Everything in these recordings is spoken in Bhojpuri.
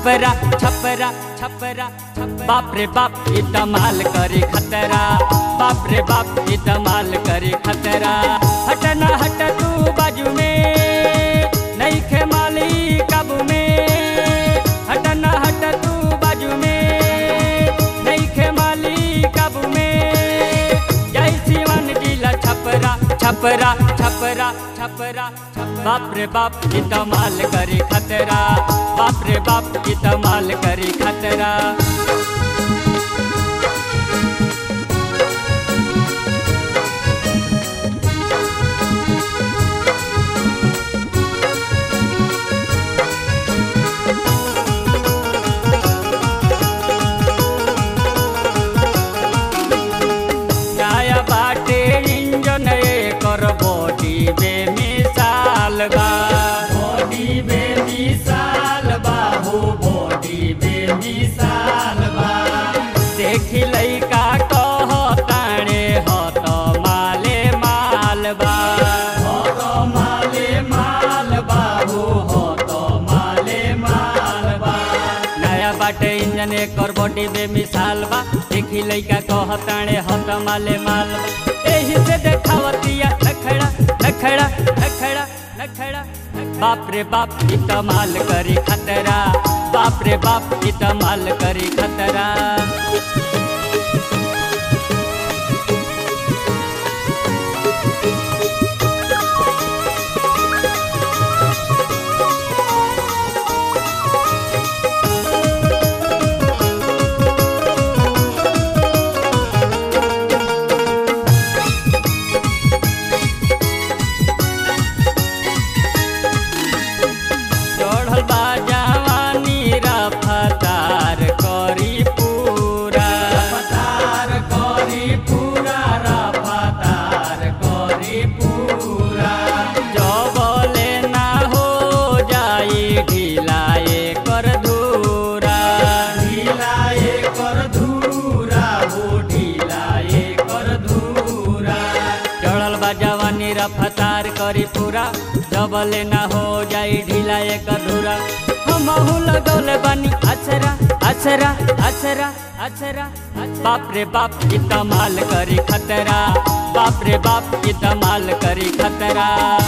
छपरा छपरा छपरा बाप रे बाप ई धमाल करे खतरा बाप रे बाप ई धमाल करे खतरा हट ना हट तू बाजू में नहीं खे माली काबू में हट ना हट तू बाजू में नहीं खे माली काबू में जय शिवन जिला छपरा छपरा छपरा छपरा बाप रे बाप ई धमाल करे खतरा बाप रे बाप ई धमाल करे खतरा नया बाटे इंजन एकर बॉडी बेमिसाल बा बॉडी बेमिसाल बा हो बॉडी बेमिसाल बा देखी लइका कह ताणे ह त माले माल बा ह त माले माल बा हो ह त माले माल बा नया बाटे इंजन एकर बॉडी बेमिसाल बा देखी लइका कहताणे हत माले माल बा। एही से देखावतिया नखड़ा नखड़ा नखड़ा नखड़ा बाप रे बाप ई माल करी खतरा बाप रे बाप ई माल करी खतरा चढ़ल बा जवानी रफ्तार करी पूरा रफ्तार करी पूरा रफ्तार करी पूरा जबले ना हो जाई ढिलाए कर धूरा ढिलाए कर धूरा हो ढिलाए कर धूरा चढ़ल बा जवानी रफ्तार करी पूरा जबले ना हो जाई ढीला एक अधूरा हमहू लगौले बानी अछरा अछरा अछरा अछरा बाप रे बाप ई माल करी खतरा बाप रे बाप ई माल करी खतरा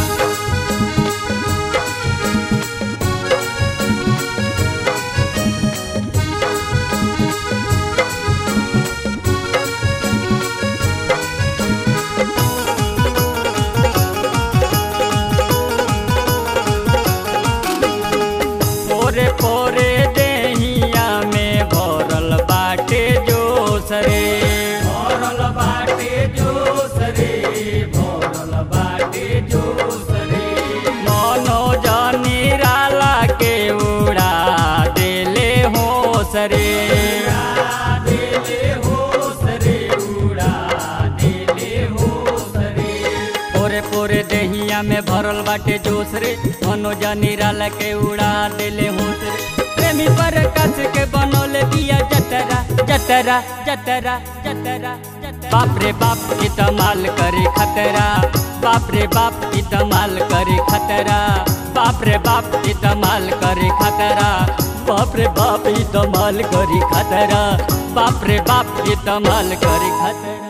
पोरे पोरे देहिया में भरल बाटे जोश रे भरल बाटे जोश रे भरल बाटे जोश रे मनो जानी राला के उड़ा देले होश रे देले होश रे उड़ा देले होश रे पोरे पोरे देहिया में भरल बाटे जोश रे मनोजा निराला के उड़ा देले होश रे प्रेमी पर कस के बनोले बिया जतरा जतरा जतरा जतरा बाप रे बाप ई माल करे खतरा बाप रे बाप ई माल करे खतरा बाप रे बाप ई माल करे खतरा बाप रे बाप ई माल करे खतरा बाप रे बाप ई माल करे खतरा